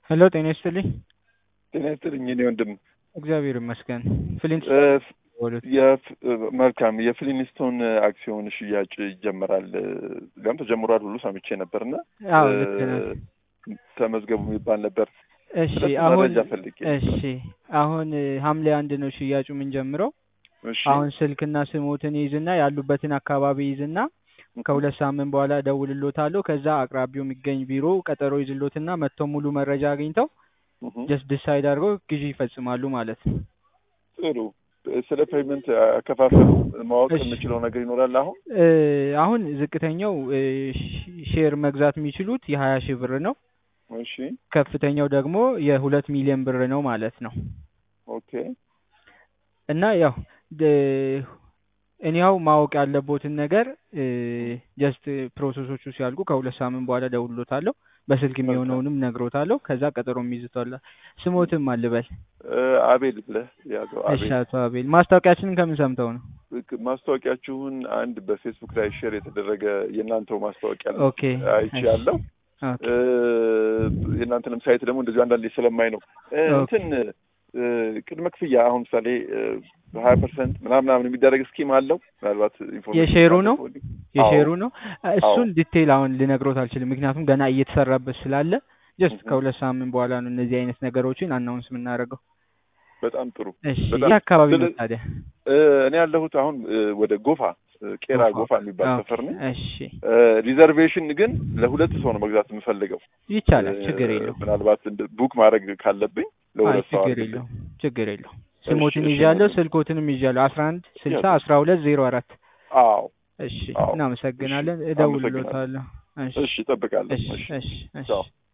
ሄሎ ጤና ይስጥልኝ። ጤና ይስጥልኝ እኔ ወንድም እግዚአብሔር ይመስገን። ፍሊንት የፍ- መልካም የፍሊንስቶን አክሲዮን ሽያጭ ይጀመራል ሊያም ተጀምሯል ሁሉ ሰምቼ ነበርና አዎ ልክ ነህ። ተመዝገቡ የሚባል ነበር። እሺ ስለሱ አሁን መረጃ ፈልጌ ነበር። እሺ አሁን ሐምሌ አንድ ነው ሽያጩ የምንጀምረው። እሺ አሁን ስልክና ስሞትን ይዝና ያሉበትን አካባቢ ይዝና ከሁለት ሳምንት በኋላ እደውልሎታለሁ። ከዛ አቅራቢው የሚገኝ ቢሮ ቀጠሮ ይዝሎትና መጥተው ሙሉ መረጃ አግኝተው እህ፣ ጀስት ዲሳይድ አድርገው ግዢ ይፈጽማሉ ማለት ነው። ጥሩ ስለ ፔመንት አከፋፈሉ ማወቅ እሺ። የምችለው ነገር ይኖራል አሁን እ አሁን ዝቅተኛው እ ሽ- ሼር መግዛት የሚችሉት የሀያ ሺህ ብር ነው። እሺ ከፍተኛው ደግሞ የሁለት ሚሊዮን ብር ነው ማለት ነው። ኦኬ እና ያው ደ- እኔያው ማወቅ ያለቦትን ነገር ጀስት ፕሮሰሶቹ ሲያልቁ ከሁለት ሳምንት በኋላ ደውሎታለሁ። በስልክ የሚሆነውንም ነግሮታለሁ። ከዛ ቀጠሮ የሚይዙታል። ስሞትም አልበል። እ፣ አቤል ብለህ ያዘው እሺ አቤል አቶ አቤል ማስታወቂያችንን ከምን ሰምተው ነው? ማስታወቂያችሁን አንድ በፌስቡክ ላይ ሼር የተደረገ የእናንተው ማስታወቂያ ነው ኦኬ አይቼ ያለው ኦኬ የእናንተንም ሳይት ደግሞ እንደዚሁ አንዳንዴ ስለማይ ነው እ፣ ኦኬ። እንትን እ፣ ቅድመ ክፍያ አሁን ምሳሌ በሀያ ፐርሰንት ምናምን ምናምን የሚደረግ ስኪም አለው ምናልባት ኢንፎርሜሽን የሼሩ ነው? ካለ የሼሩ ነው። እሱን አዎ። ዲቴይል አሁን ልነግሮት አልችልም፣ ምክንያቱም ገና እየተሰራበት ስላለ ጀስት እህ። ከሁለት ሳምንት በኋላ ነው እነዚህ አይነት ነገሮችን አናውንስ የምናደርገው። በጣም ጥሩ እሺ በጣም ይህ አካባቢ ነው ስለ- ታዲያ? እ፣ እኔ ያለሁት አሁን እ፣ ወደ ጎፋ እ፣ ቄራ ጎፋ የሚባል ኦኬ፣ ሰፈር ነው እሺ ሪዘርቬሽን ግን ለሁለት ሰው ነው መግዛት የምፈልገው ይቻላል፣ እ፣ ችግር የለው። ምናልባት እንደ ቡክ ማድረግ ካለብኝ አይ ለሁለት ሰው ችግር አድርግልኝ። የለው፣ ችግር የለው። ስሞትን እሺ፣ ይዣለሁ፣ እሺ። ስልኮትንም ይዣለሁ። አስራ አንድ ስልሳ ያዝ። አስራ ሁለት ዜሮ አራት አዎ እሺ አዎ። እናመሰግናለን። እሺ፣ እደውልሎታለሁ። እሺ እሺ እጠብቃለሁ እሺ እሺ እሺ እሺ ቻው